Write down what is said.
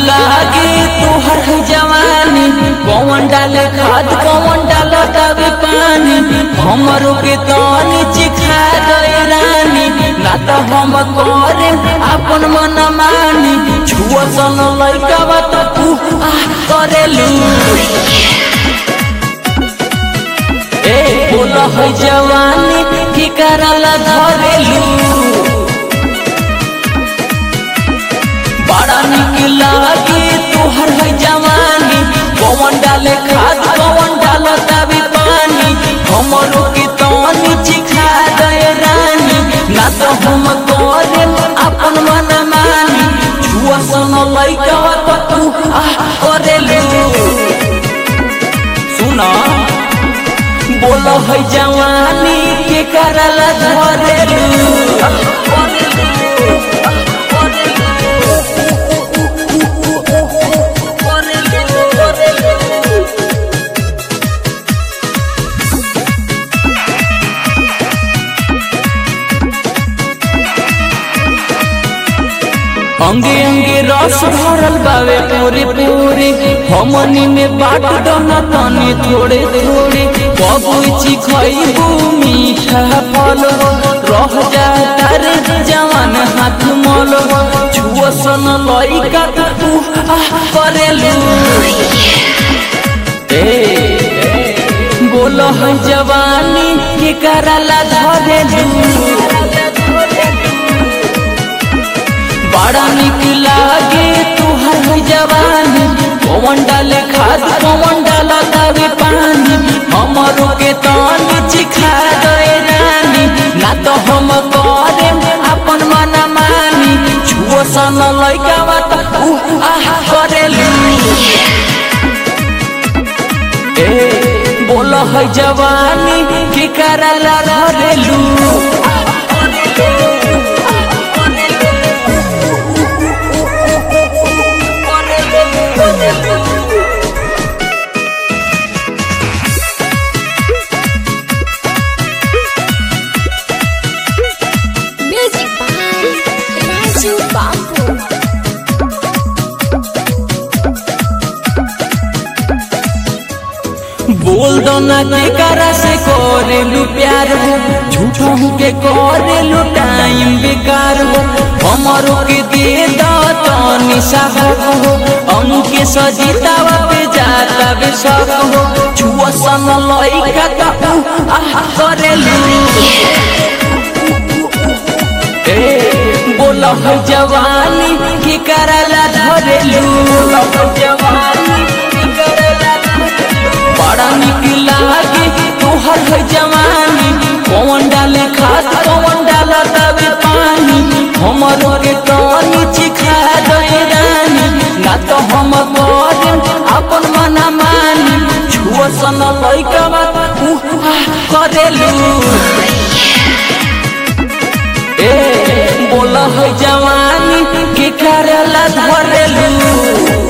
लागे तोहर है जवानी कौन डाले खाद कौन डाला तबे पानी हमरो के तनी चिखा दे रानी ना तो हम करे अपन मन मानी छुआ सन लइका बात तू आ करेलू ए बोला है जवानी की करला धरेलू बड़ा निक लागे तोहर है जवानी कौन डाले खाद कौन डाला तभी पानी हमरो के तनी चिखा दे रानी ना तो हम करे अपन मन मानी छुआ सन लइका तो तू आ करेलू सुना बोलो है जवानी के करला धरेलू अंगे अंगे रस भरल बावे पूरे पूरे हमनी में बाट दोना तनी थोड़े थोड़े बबूची खइबू मीठा फल रह जा तारे जवान हाथ मल छुआ सन लइका तू आ करेलू ए बोलो है जवानी के करला धरेलू बड़ा निक लागे तुहर जवानी कौन डाले खाद कौन डाला तवे पानी हमरो के तनी चिखा दे रानी ना तो हम करे अपन मन मानी छुओ सन लइका बात उ आह करेलू ए बोलो है जवानी की करला धरेलू Music by Raju Babu. बोल दो ना के करा से करेलू प्यार हो झूठों के करेलू टाइम बेकार हो हमारो के दे दो तो निशा हो अंके सजीतावा पे जाता बे सब हो छुआ सन लइका का उ आह करेलू ए बोला है जवानी की करला धरेलू जवानी की करला बड़ा निक लागे तोहर है जवानी कौन डाले खाद कौन डाला तबे पानी हमरो के तनी चिखा दे रानी ना तो हम करे अपन मन मानी छुआ सन लइका बात उ आह करेलू ए बोला है जवानी के करला धरेलू